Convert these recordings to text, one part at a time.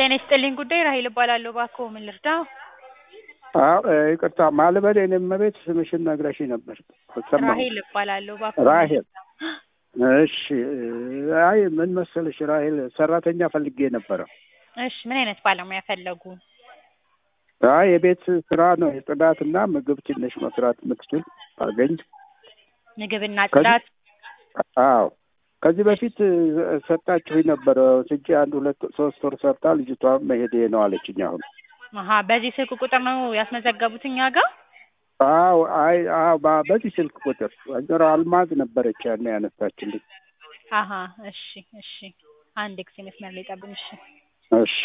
ጤና ይስጥልኝ ጉዳይ ራሄል እባላለሁ። እባክዎ ምን ልርዳው? አዎ ይቅርታ ማልበል የኔም ቤት ስምሽን ነግረሽኝ ነበር አልሰማሁም። ራሄል እባላለሁ። እባክዎ ራሄል እሺ። አይ ምን መሰለሽ ራሄል ሰራተኛ ፈልጌ ነበረ። እሺ ምን አይነት ባለሙያ ፈለጉ? አይ የቤት ስራ ነው የጽዳትና ምግብ ትንሽ መስራት የምትችል አገኝ። ምግብና ከዚህ- ጽዳት? አዎ ከዚህ በፊት ሰጣችሁኝ ነበረ ስንጭ አንድ ሁለት ሶስት ወር ሰርታ ልጅቷ መሄዴ ነው አለችኝ። አሁን አሀ በዚህ ስልክ ቁጥር ነው ያስመዘገቡት እኛ ጋር? አዎ አይ አዎ በ- በዚህ ስልክ ቁጥር ወይዘሮ አልማዝ ነበረች ያኔ ያነሳችልኝ። አሀ እሺ እሺ። አንድ ጊዜ መስመር ላይ ጠብቁኝ። እሺ እሺ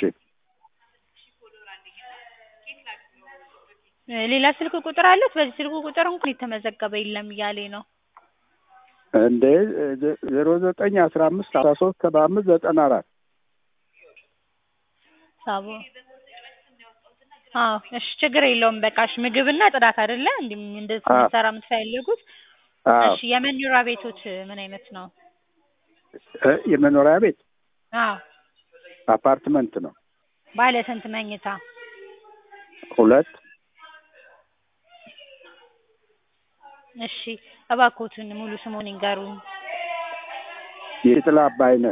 እ ሌላ ስልክ ቁጥር አለት? በዚህ ስልክ ቁጥር እንኳን የተመዘገበ የለም እያለኝ ነው። እንዴ ዜሮ ዘጠኝ አስራ አምስት አስራ ሶስት ሰባ አምስት ዘጠና አራት ሳቦ አዎ እሺ ችግር የለውም። በቃ እሺ ምግብና ጽዳት አይደለ እንዲህ እንደዚህ አዎ። እንድትሰራ የምትፈልጉት? አዎ እሺ የመኖሪያ ቤቶች ምን አይነት ነው? እ የመኖሪያ ቤት አዎ አፓርትመንት ነው ባለ ስንት መኝታ? ሁለት እሺ እባክዎትን ሙሉ ስሙን ይንገሩኝ። የጥላ አባይነት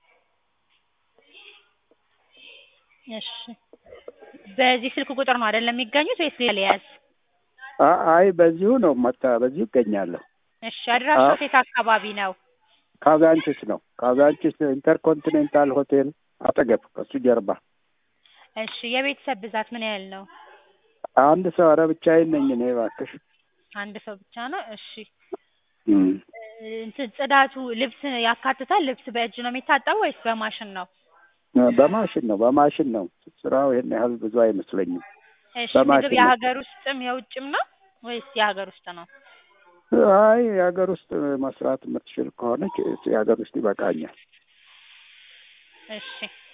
እሺ በዚህ ስልክ ቁጥር ነው አይደለም የሚገኙት ወይስ ሌላ ሊያዝ? አ- አይ በዚሁ ነው መታ በዚሁ ይገኛለሁ። እሺ አድራሻው አዎ። የት አካባቢ ነው? ካዛንቺስ ነው ካዛንቺስ ኢንተርኮንቲኔንታል ሆቴል አጠገብ ከሱ ጀርባ እሺ የቤተሰብ ብዛት ምን ያህል ነው? አንድ ሰው ኧረ ብቻዬን ነኝ እኔ እባክሽ አንድ ሰው ብቻ ነው። እሺ እም። እ እንትን ጽዳቱ ልብስ ያካትታል? ልብስ በእጅ ነው የሚታጠበው ወይስ በማሽን ነው? በማሽን ነው በማሽን ነው ስራው ይሄን ያህል ብዙ አይመስለኝም እሺ በማሽን ምግብ ነው። የሀገር ውስጥም የውጭም ነው ወይስ የሀገር ውስጥ ነው? አይ የሀገር ውስጥ መስራት የምትችል ከሆነች የሀገር ውስጥ ይበቃኛል እሺ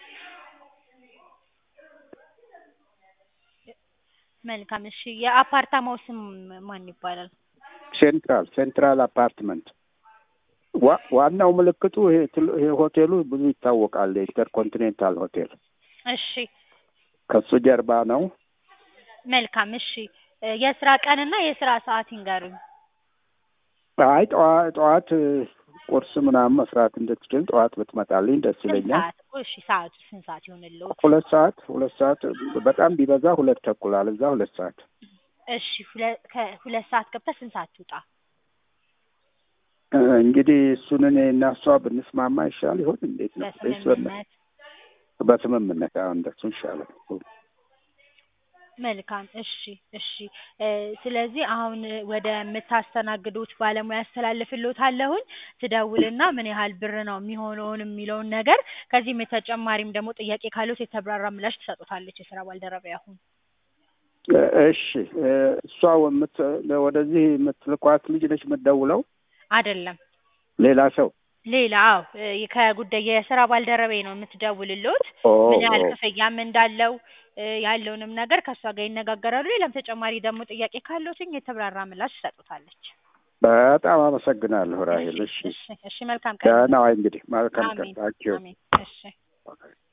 መልካም። እሺ የአፓርታማው ስም ማን ይባላል? ሴንትራል ሴንትራል አፓርትመንት ዋ- ዋናው ምልክቱ ይሄ ትል- ይሄ ሆቴሉ ብዙ ይታወቃል የኢንተርኮንቲኔንታል ሆቴል እሺ ከሱ ጀርባ ነው መልካም። እሺ እ የስራ ቀንና የስራ ሰዓት ይንገሩኝ። አይ ጠዋ- ጠዋት እ፣ ቁርስ ምናምን መስራት እንድትችል ጠዋት ብትመጣልኝ ደስ ስንት ይለኛል ሰዓት? እሺ ሰዓቱ ስንት ሰዓት ይሆንልዎት? ሁለት ሰዓት ሁለት ሰዓት በጣም ቢበዛ ሁለት ተኩል አለዛ ሁለት ሰዓት እሺ ሁለ- ከሁለት ሰዓት ገብታ ስንት ሰዓት ትውጣ? እ፣ እንግዲህ እሱን እኔ እና እሷ ብንስማማ ይሻል ይሆን እንዴት ነው ወይስ በምን- በስምምነት በስምምነት አዎ እንደሱ ይሻላል መልካም እሺ እሺ እ ስለዚህ አሁን ወደ የምታስተናግዱት ባለሙያ አስተላልፍልዎታለሁኝ ትደውልና ምን ያህል ብር ነው የሚሆነውን የሚለውን ነገር ከዚህም የተጨማሪም ደግሞ ጥያቄ ካለዎት የተብራራ ምላሽ ትሰጡታለች የስራ ባልደረባ አሁን እ፣ እሺ እ፣ እሷ የምት ወደዚህ የምትልኳት ልጅ ነች የምትደውለው አይደለም ሌላ ሰው ሌላ አዎ እ ከጉዳይ የስራ ባልደረባዬ ነው የምትደውልልዎት ኦ ምን ያህል ኦ። ክፍያም እንዳለው እ ያለውንም ነገር ከእሷ ጋር ይነጋገራሉ ሌላም ተጨማሪ ደግሞ ጥያቄ ካለዎትኝ የተብራራ ምላሽ ትሰጡታለች በጣም አመሰግናለሁ ራሄል። እሺ እሺ እሺ መልካም ቀን ደህና ዋይ እንግዲህ መልካም ቀን አሜን ታንኪዩ አሜን እሺ